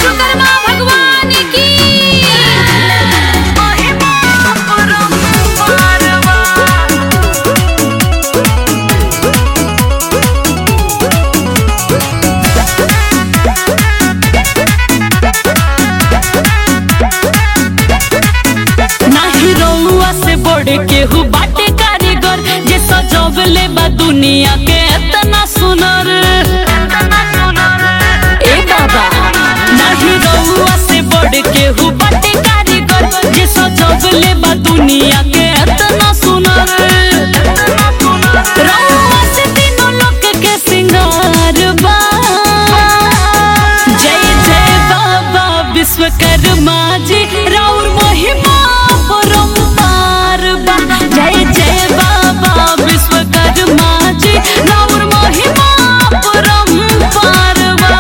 विश्वकर्मा भगवान की नाही रउआ से बड़े केहू बाटे कारीगर जे सजवले बा दुनिया के इतना सुनर ए बाबा नाही रउआ से बड़े केहू बाटे कारीगर जे सजवले बा दुनिया के इतना सुनर रउआ से तीनों लोक के सिंगार बा जय जय बाबा विश्वकर्मा जी राउर महिमा परम्पार बा जय जय बाबा विश्वकर्मा जी राउर महिमा परम्पार बा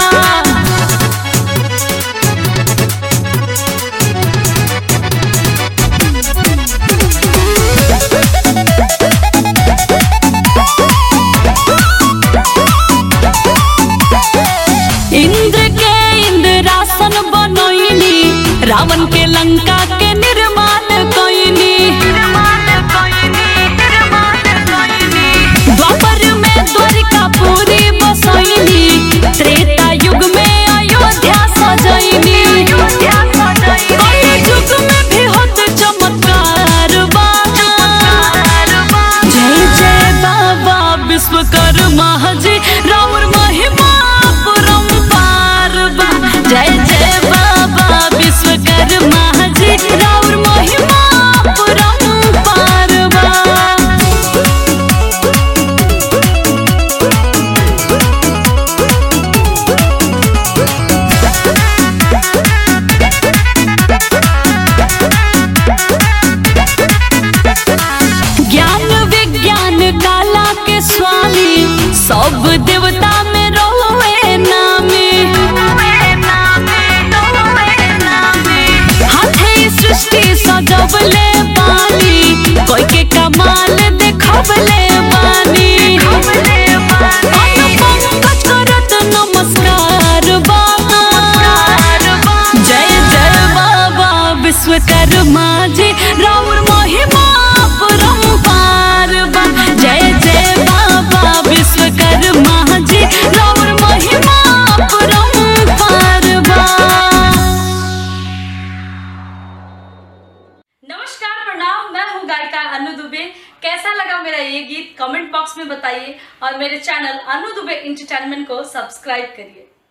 इंद्र के इंद्रासन बनैनी रावण के लंका के निर्माण कैनी द्वापर में द्वारिका पूरी बसैनी त्रेता युग में अयोध्या सजैनी कलि युग में भी होत चमत्कार बा जय जय बाबा विश्वकर्मा जी राउर महिमा परम्पार बा जय जय बाबा विश्वकर्मा जी राउर महिमा परम्पार बा ज्ञान विज्ञान काला के स्वामी सब देवता में रोवे नामी हाथे सृष्टि सजवले बानी कोई के कमाल देखबले बानी पंकज करत नमस्कार बाबा जय जय बाबा विश्वकर्मा जी राउर महिमा परम्पार बा जय जय बाबा विश्वकर्मा जी राउर महिमा परम्पार बा नमस्कार प्रणाम मैं हूँ गायिका अनु दुबे कैसा लगा मेरा ये गीत कमेंट बॉक्स में बताइए और मेरे चैनल अनु दुबे इंटरटेनमेंट को सब्सक्राइब करिए